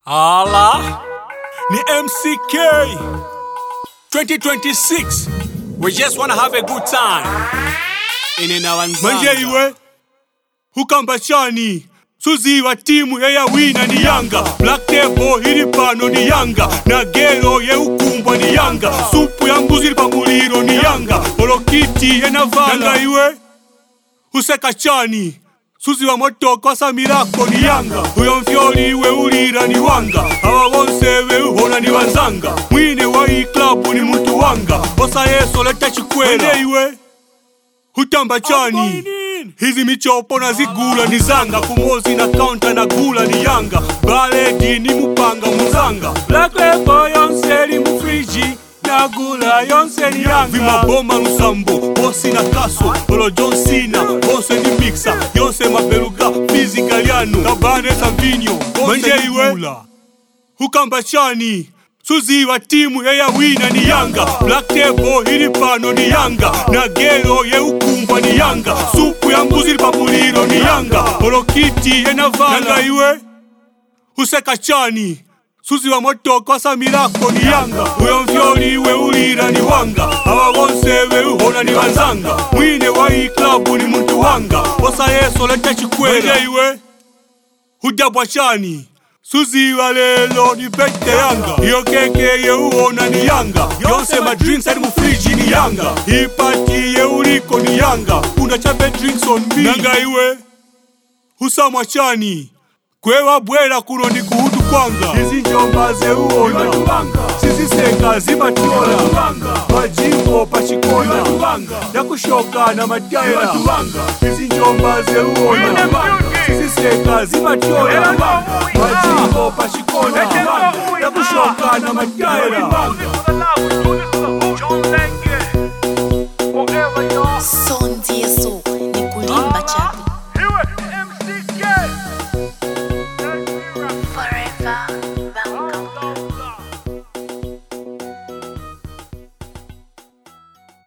Ala ni MCK 2026 we just wanna have a good time ine na wanzanga manje iwe ukambachani suziwa timu yeyawina ni yanga black table ili pano ni yanga na gero yeukumbwa ni yanga supu ya mbuzi ili pamuliro ni yanga polokiti yenavala iwe useka chani suzi wa motoko asamirako ni yanga uyo mfyoli weulira ni wanga aba bonse weuhona ni wanzanga mwine wa iyi klabu ni muntu wanga osa yeso leta chikwela iwe hutamba chani hizi michopo na zigula ni zanga kumozi na kaunta na gula ni yanga baledi ni mupanga muzanga black label yonse li mufriji na gula yonse ni yanga vimaboma lusambo bosi na kaso olo john cena bonse ni mixa yonse mabeluga fizikaliano kabane savinyo manje iwe hukamba chani suziwa timu yeyawina ni yanga black table ili pano ni yanga na gero yeukumbwa ni yanga supu ya mbuzi ili pamuliro ni yanga polokiti yenavala iwe useka chani suzi wa motoko asamirako ni yanga uyo mvyoli weulira ni wanga aba bonse weuhona ni wanzanga mwine wa iyi klabu ni muntu wanga osa yeso leta chikwela iwe hujabwa chani suziwa lelo ni pete yanga iyo keke yeuona ni yanga yonse madrinks ali mufriji ni yanga ipati yeuliko ni yanga una chape drinks on me nanga iwe husamwa chani kwewa bwera kuno ni kuhutu kwanga izi njomba zeuona siziseka zimatiola majimbo pachikona yakushoka na mataira izi njomba zeuona siziseka zimatiola majimbo pachikona yakushoka na mataira